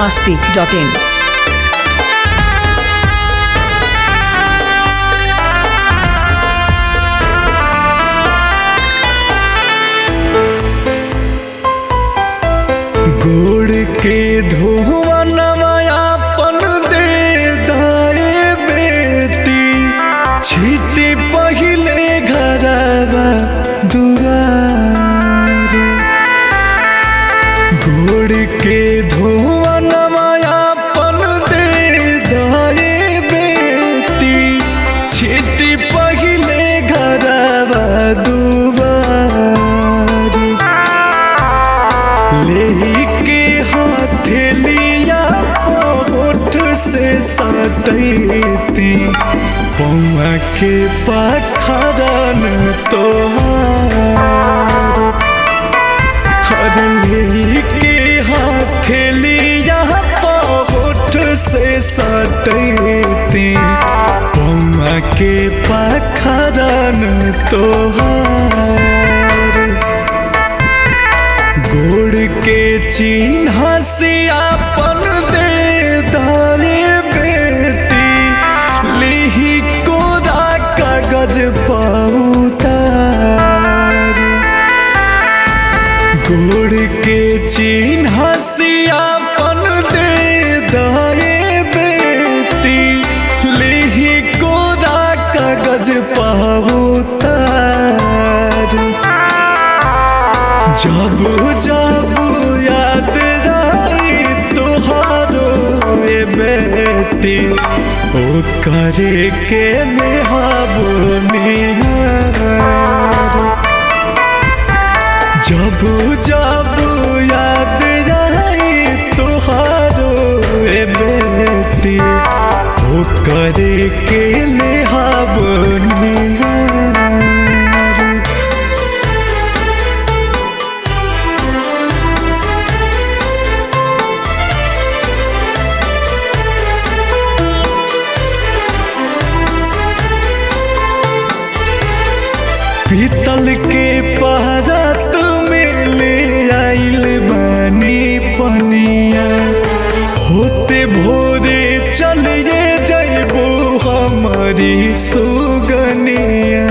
masti.in. गोड़ के धुआं नवायापन दे दाए बेटी छीटे पहिले घरवा दुआर गोड़ के धुआं नवायापन दे दाए बेटी छीटे पहिले घरवा दुआर लेके हथेलिया होठ से सटैती पौआ के पखरन तोहार हर लेके हथेलिया होठ से सटैती पौआ के पखरन तोहार गोड़ के चिन्ह से अपन दे दाले बेटी लिही कोरा कागज पाउतार गोड़ के चिन्ह से अपन दे दाए बेटी लिही कोरा कागज पाउतार जब जब याद आई तोहारो ए बेटी ओ करे के नेहाबो निहार जब जब याद आई तोहारो ए बेटी ओ करे के नेहाबो निहार पीतल के पहरत में ले आइल बानी पनिया होते भोरे चलिए जैबो हमारी सुगनिया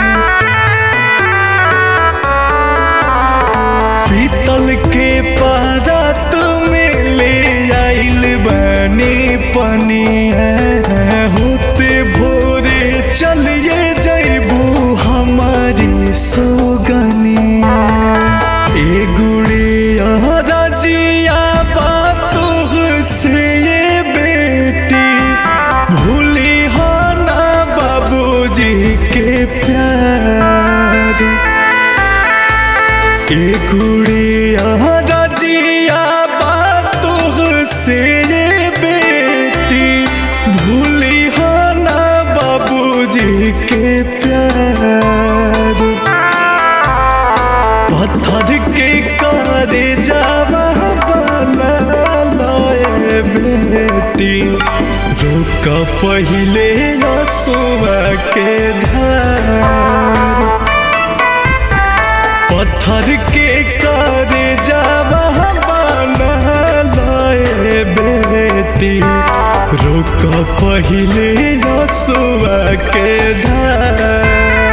पीतल के पहरत में ले आइल बानी पनिया होते भोरे चलिए जैबू हमारी सुगनिया ए गुड़िया रजिया बातों से ये बेटी भूली हो ना बाबूजी के प्यार ए गुड़िया रजिया बातों से ये बेटी भूली हो ना बाबूजी के प्यार पत्थर के करे जावा बना लाए बेटी रोक पहिले नसुआ के धार पत्थर के करे जावा बना लाए बेटी रोक पहिले नसुआ के धार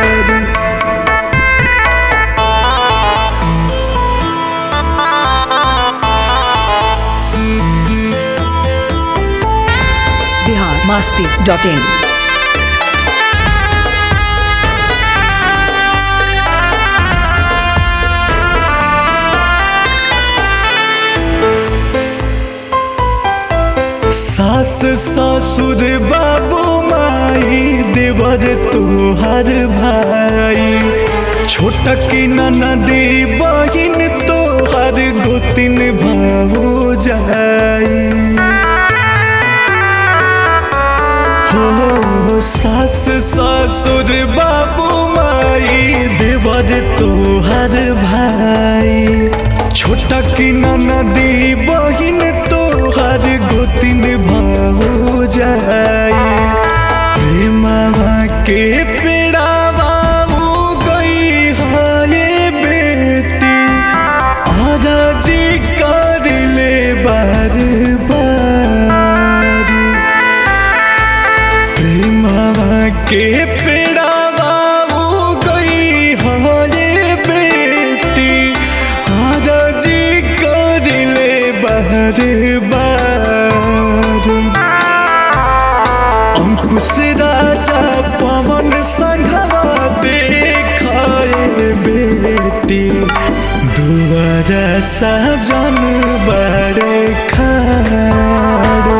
Bihar masti.in. सास ससुर बाबू माई देवर तोहर भाई छोटक ननदी बहिन तोहर गोतिन भाऊ जाई हो सास ससुर बाबू माई देवर तोहर भाई छोटक ननदी बहिन तोहर गोतिन भाऊ जाई प्रेमवा के पेड़ावा गई है बेटी आराजी कर ले बार बार संघवा देखाए बेटी दुआरा सजन बड़े खाड़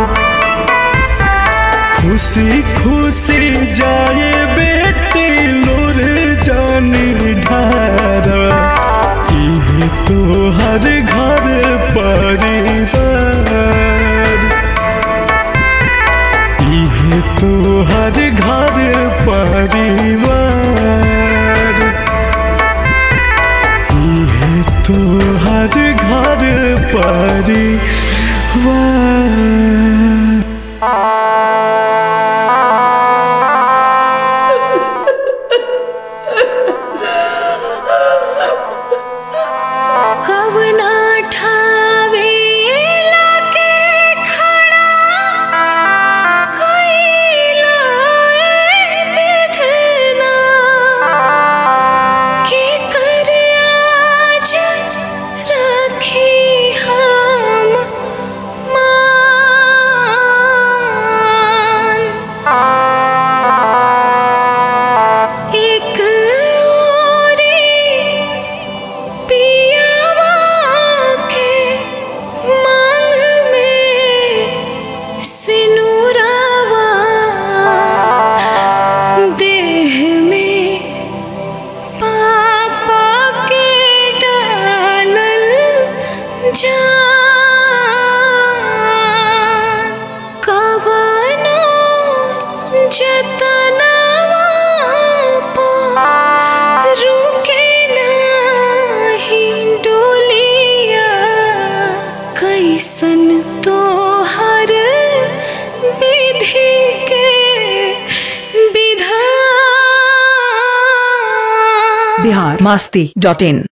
खुशी खुशी जाए बेटी लोर जानी ढार इहे तो हर घर परिवार इहे तो हर घर परिवार इहे तो हर घर परिवार कवना ठावे लाके खड़ा कइला ए विधना के कर आज रखी हम मान एक ओरी पियावा के मांग में सिनुरावा देह में पापा के डालल जान कवनो जतनवा पा रुके नाही डोलिया कैसन तो हर विधि के विधान बिहार मास्ती डॉट इन